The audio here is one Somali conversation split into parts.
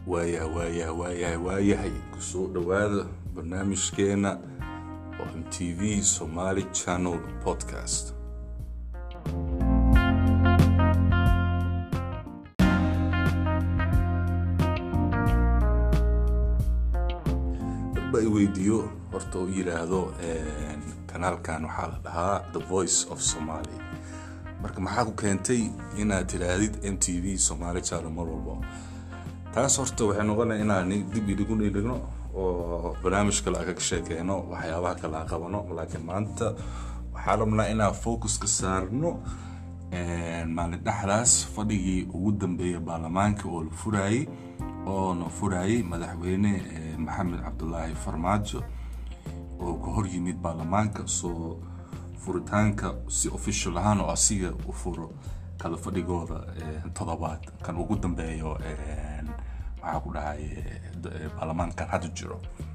waayaha waayaha waayahay waayahay kusoo dhowaada barnaamijkeena oo m t v somaali channel podcast dadba i weydiiyo horta u yidhaahdo kanaalkan waxaa la dhahaa the voice of somaly marka maxaa ku keentay inaad tidhaahdid m t v somaali channel mar walbo taas horta waxay noqonaya inaan dib idigu dhigno oo barnaamij kale aga sheekeyno waxyaabaha kale aan qabano laakiin maanta waxaa rabnaa inaan focus ka saarno maalin dhexdaas fadhigii ugu dambeeyay baarlamaanka oo la furayey oona furayey madaxweyne maxamed cabdulaahi farmaajo oo ka hor yimid baarlamaanka soo furitaanka si official ahaan oo asiga u furo kala fadhigooda todobaad kan ugu dambeeyo maxaa ku dhahay baarlamaankan hadda jiro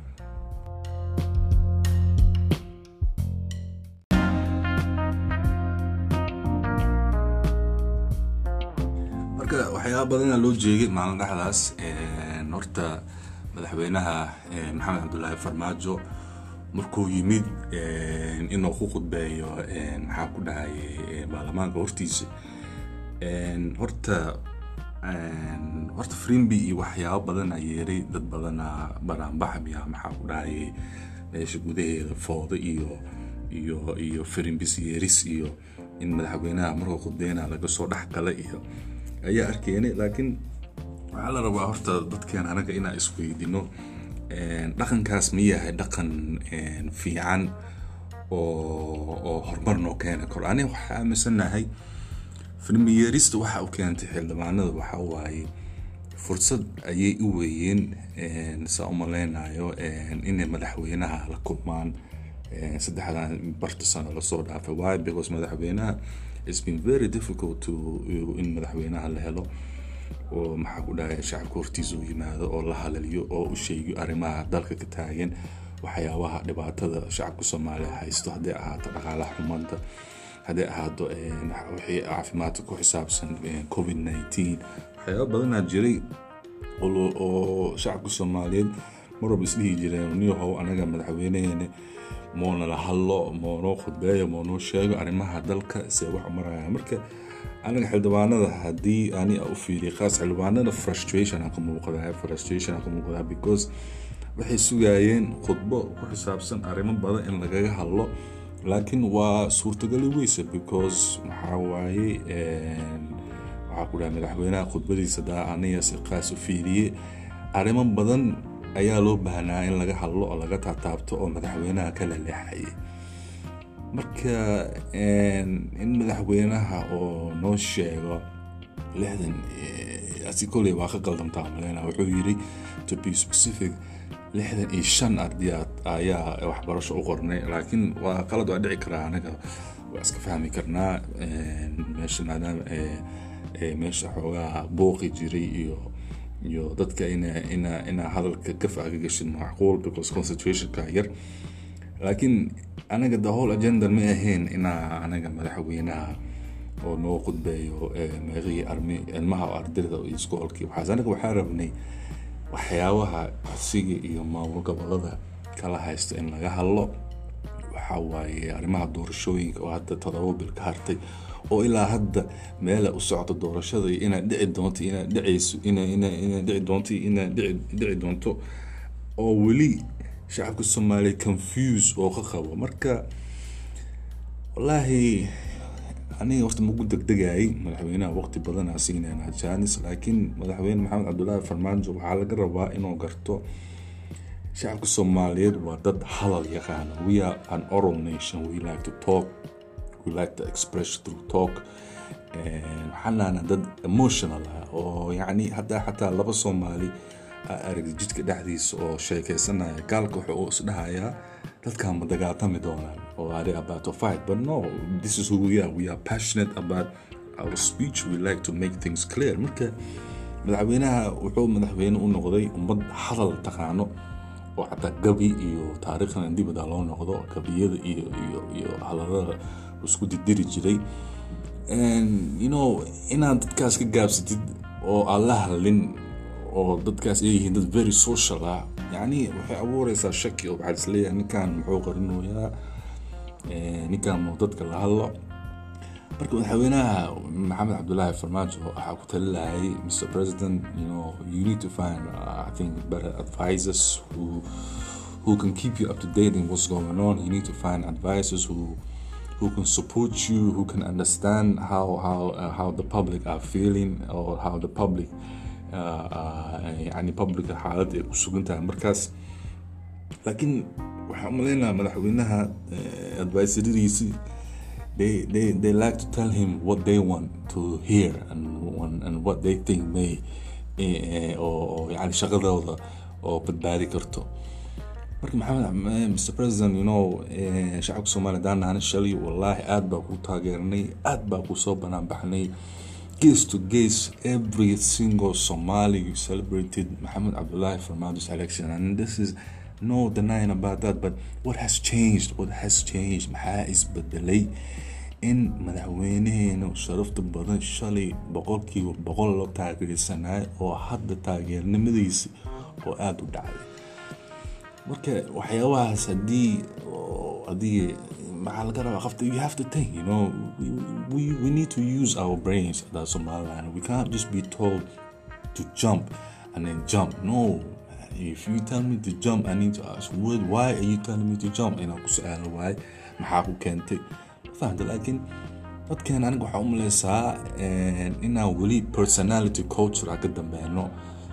marka waxyaaba badana loo jeegay maalin dhexdaas horta madaxweynaha maxamed cabdulaahi farmaajo markuu yimid inuu ku khudbeeyo maxaa ku dhahay baarlamaanka hortiisa horta horta frimby iyo waxyaabo badana yeeray dad badana banaanbaxmiya maxaa ku dhahay meesha gudaheeda foodo iyo iyo iyo frimbis yeeris iyo in madaxweynaha markuu khudbeyna laga soo dhex gala iyo ayaa arkeenay laakiin waxaa la rabaa horta dadkeen anaga inaan isweydino dhaqankaas ma yahay dhaqan fiican oo horumar noo keeni karo aniga waxaa aaminsanahay filmiyeerista waxa u keentay xildhibaanada waxa waaye fursad ayay u weeyeen saa u maleynayo inay madaxweynaha la kulmaan saddexdan barta sano lasoo dhaafay why because madaxweynaha it's been very difficult to in madaxweynaha la helo oo maxaa ku dhahay shacabka hortiisa u yimaado oo la halaliyo oo u sheegiyo arrimaha dalka ka taagan waxyaabaha dhibaatada shacabka soomaaliya haysto hadday ahaato dhaqaalaha xumanta hadday ahaato wixii caafimaadka ku xisaabsan covid nineteen waxyaaba badanaa jiray oo shacabka soomaaliyeed mar walba isdhihi jireen niyahow anaga madaxweyneheena moona la hadlo moonoo khudbeeyo moonoo sheego arrimaha dalka see wax maraya marka aniga xildhibaanada haddii ani u fiiriya khaas xildhibaanada frustration ka muuqdaa frustration ka muuqdaa because waxay sugayeen khudbo ku xisaabsan arrimo badan in lagaga hadlo laakiin waa suurtagali weyse because maxaa waaye waxaa ku dhaha madaxweynaha khudbadiisa daa aniga si qaas u fiiriye arrimo badan ayaa loo baahnaa in laga hadlo oo laga taataabto oo madaxweynaha ka laleexayay marka in madaxweynaha oo noo sheego lixdan asi koley waa ka qaldamtaa maleyna wuxuu yiri to be specific lixdan iyo shan ardiyaad ayaa waxbarasho u qornay laakiin waa qalad waa dhici karaa anaga waa iska fahmi karnaa meesha maadaama meesha xoogaa booqi jiray iyo iyo dadka ina ina ina hadalka gaf aga gashin macquul because concentrationka yar laakiin anaga the whole agenda ma ahayn inaa anaga madaxweynaha oo noo khudbeeyo meeqihii armi ilmaha ardayda iyo iskoolkii waxaas anaga waxaa rabnay waxyaabaha codsiga iyo maamul gobolada kala haysta in laga hadlo waxa waaye arrimaha doorashooyinka oo hadda todoba bil ka hartay oo ilaa hadda meela u socdo doorashada inaad dhici doonto inaad dhicayso inaad dhici doonto inaad dhici doonto oo weli shacabka soomaaliya confuse oo ka qabo marka wallaahi aniga horta magu degdegayay madaxweynaha waqti badan aa siinayna janis laakiin madaxweyne maxamed cabdulaahi farmaajo waxaa laga rabaa inuu garto shacabka soomaaliyeed waa dad hadal yaqaana we are an oral nation we like to talk we like to express through talk waxaanaana dad emotional ah oo yacni haddaa xataa laba soomaali arag jidka dhexdiisa oo sheekeysanaya gaalka wuxuu isdhahayaa dadkan ma dagaaltami doonaan oo are about to fight but no this is who we are we are passionate about our speech we like to make things clear marka madaxweynaha wuxuu madaxweyne u noqday ummad hadal taqaano oo xataa gabi iyo taariikhdan dibada loo noqdo gabiyada iyo iyo iyo hadalada isku didiri jiray you know inaad dadkaas ka gaabsatid oo aan la hadlin oo dadkaas ay yihiin dad very social ah yani waxay abuureysaa shaki oo waxaa isleeyahay ninkan muxuu qarinoyaa ninkan muu dadka la hadlo marka madaxweynaha maxamed cabdulaahi farmaajo waxaa ku talilayay mr president you know you need to find uh, i think better advisors who who can keep you up to date in what's going on you need to find advisors who who can support you who can understand how how uh, how the public are feeling or how the public uh, uh, يعني public xaalad ay ku sugan tahay markaas laakiin waxaan umaleynaa madaxweynaha advisoradiisi they, they, they like to tell him what they want to hear and, and what they think may oo yani shaqadooda oo badbaadi karto marka maxamed mr president you know shacabka soomaaliya hadaan nahana shalay wallaahi aad baa ku taageernay aad baa ku soo banaan baxnay case to case every single somali celebrated maxamed abdullahi farmado's election and this is no denying about that but what has changed what has changed maxaa isbedelay in madaxweynaheena sharafta badan shalay boqolkiiba boqol loo taageersanayo oo hadda taageernimadiisi oo aada u dhacday marka waxyaabahaas haddii haddii maxaa laga rabaa qofta you have to think you know we, we, we need to use our brains at somaliland we can't just be told to jump and then jump no if you tell me to jump i need to ask what why are you telling me to jump inaan ku su-aalo waay maxaa ku keentay fahamta laakiin dadkeen aniga waxaa u maleysaa inaan weli personality culture a ka dambeeno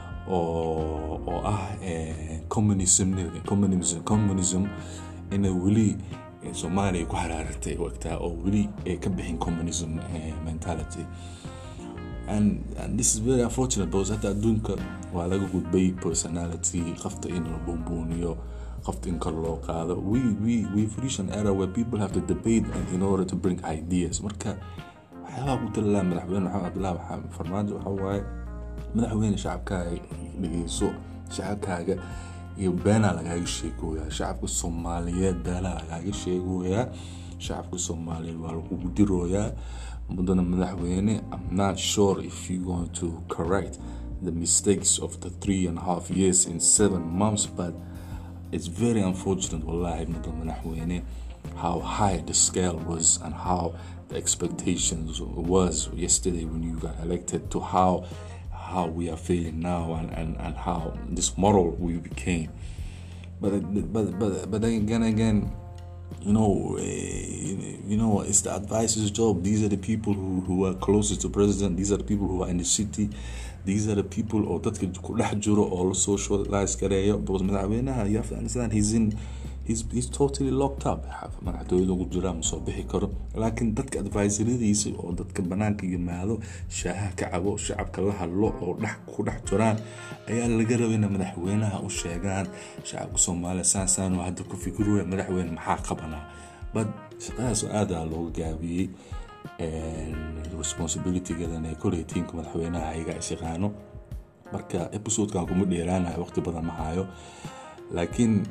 oo oo ah communism communism communism inay weli soomaaliya ku haraaratay wagtaa oo weli ay ka bixin communism mentality and, and this is very unfortunate because hadda adduunka waa laga gudbay personality qofta in la buunbuuniyo qofta in kor loo qaado we we we've reached an era where people have to debate in order to bring ideas marka waxyaabaha ku talilaa madaxweyne maxamed cabdullahi maxamed farmaajo waxa waaye madaxweyne shacabkaaga dhegeyso shacabkaaga iyo beenaa lagaaga sheegooyaa shacabka soomaaliyeed beenaa lagaaga sheegooyaa shacabka soomaaliyeed waa lagugu dirooyaa mudana madaxweyne i'm not sure if you're going to correct the mistakes of the three and a half years in seven months but it's very unfortunate wallahi mudana madaxweyne how high the scale was and how the expectations was yesterday when you got elected to how how we are feeling now and, and, and how this model we became. But but but but then again again, you know, uh, you know, it's the advisor's job. These are the people who, who are closest to president. These are the people who are in the city. These are the people or dadka ku dhex jiro oo la socialize gareeyo because madaxweynaha you have to understand he's in he's, he's totally locked up madaxtooyada ugu jira ma soo bixi karo laakiin dadka advisoradiisa oo dadka banaanka yimaado shaaha ka cabo shacabka la hadlo oo dhex ku dhex jiraan ayaa laga rabay ina madaxweynaha u sheegaan shacabka soomaaliya saasaan hadda ku fikirooya madaxweyne maxaa qabanaa but shaqadaas aada looga gaabiyey responsibilitygadan ee koley tiimka madaxweynaha ayaga is yaqaano marka episodekan kuma dheeraanayo waqti badan ma hayo laakiin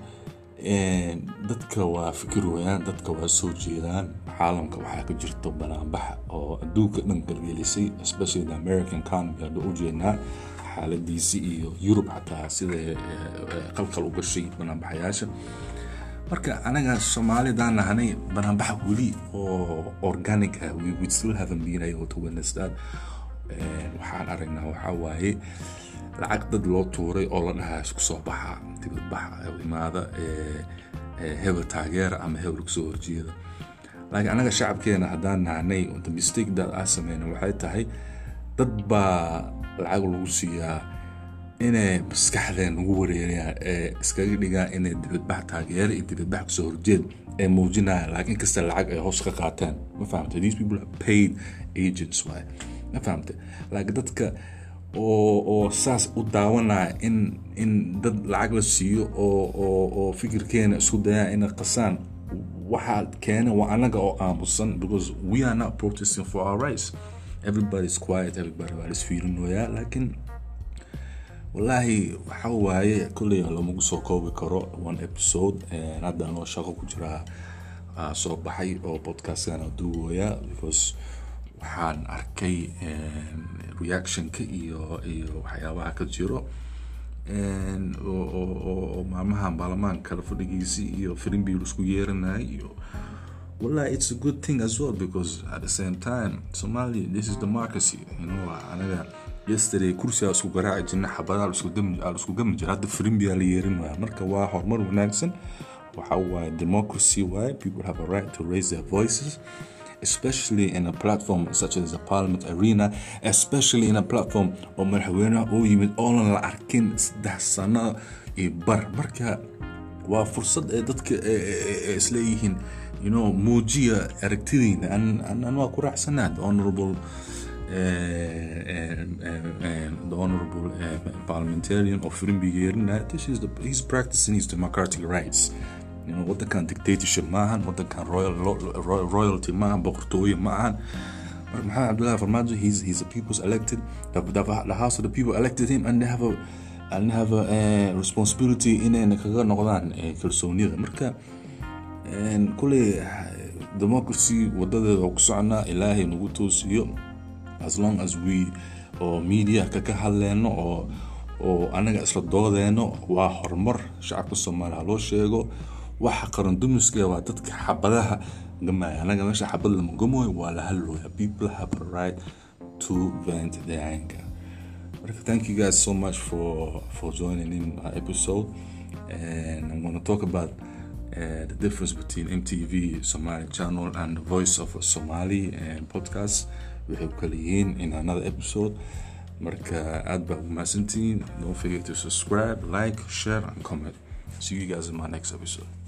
dadka waa fikir weyaan dadka waa soo jeedaan caalamka waxaa ka jirto banaanbax oo adduunka dhan galgelisay especially the american economy hadda u jeednaa xaaladiisi iyo yurub xataa sida qalqal u gashay banaanbaxayaasha marka anaga soomaalidaan nahanay banaanbaxa weli oo organic ah we, we still haven't been able to witness that waxaan aragnaa waxaa waaye lacag dad loo tuuray oo la dhahaa isku soo baxa dibadbaxa imaada hebel taageera ama hebel kusoo horjeeda laakiin anaga shacabkeena haddaan nahanay the mistake that aa sameyna waxay tahay dad baa lacag lagu siiyaa inay maskaxdeen ugu wareerayaan ee iskaga dhigaan inay dibadbax taageero iyo dibadbax kasoo horjeed ee muujinayaan laakiin kasta lacag ay hoos ka qaateen ma fahamte these people are paid agents waay ma fahamte laakiin dadka oo oo saas u daawanaya in in dad lacag la siiyo oo oo oo fikirkeena isku dayaan inay qasaan waxaa keena waa anaga oo aamusan because we are not protesting for our rights everybody's quiet everybody waa isfiirinoyaa laakiin wallaahi waxa waaye kolley lamagu soo koobi karo one episode hadda anoo shaqo ku jiraa soo baxay oo podcastkan duugooya because waxaan arkay reactionka iyo iyo waxyaabaha ka jiro oo maalmahan baarlamaanka kala fadhigiisi iyo firimbi isku yeeranay iyo wallahi it's a good thing as well because at the same time somalia this is democracy you know anaga yesterday kursigaa isku garaaci jirna xabadaa isku gami jira hadda firimbiyaa la yeerin waaya marka waa horumar wanaagsan waxa waaye democracy waaye people have a right to raise their voices especially in a platform such as the parliament arena especially in a platform oo madaxweynaha uu yimid oonan la arkin saddex sano iyo bar marka waa fursad ee dadka isleeyihiin you know muujiya aragtidiina an waa ku raacsanaa the honorable the honorable parliamentarian of Firimbi Yerina, this is the he's practicing his democratic rights. You know, wadankan dictatorship maahan, wadankan royal royalty maahan, boqortooyo maahan. But Muhammad Abdullah Farmajo, he's he's the people's elected. The, the, the house of the people elected him, and they have a and have a uh, responsibility inay kaga noqdaan kalsoonida. Marka kuley democracy wadadeeda oo ku soconaa ilaahay nagu toosiyo as long as we oo media ka ka hadleyno oo oo anaga isla doodeeno waa horumar shacabka soomaaliya ha loo sheego waxa qarandumiska waa dadka xabadaha gamaya anaga meesha xabad lama gamoyo waa la hadlooya people have a right to vent their anger marka thank you guys so much for for joining in our episode and i'm going to talk about uh, the difference between MTV Somali channel and the Voice of Somali and podcast waxay ku kala yihiin in another episode marka aad baa umahadsantihiin don't forget to subscribe like share and comment see you guys in my next episode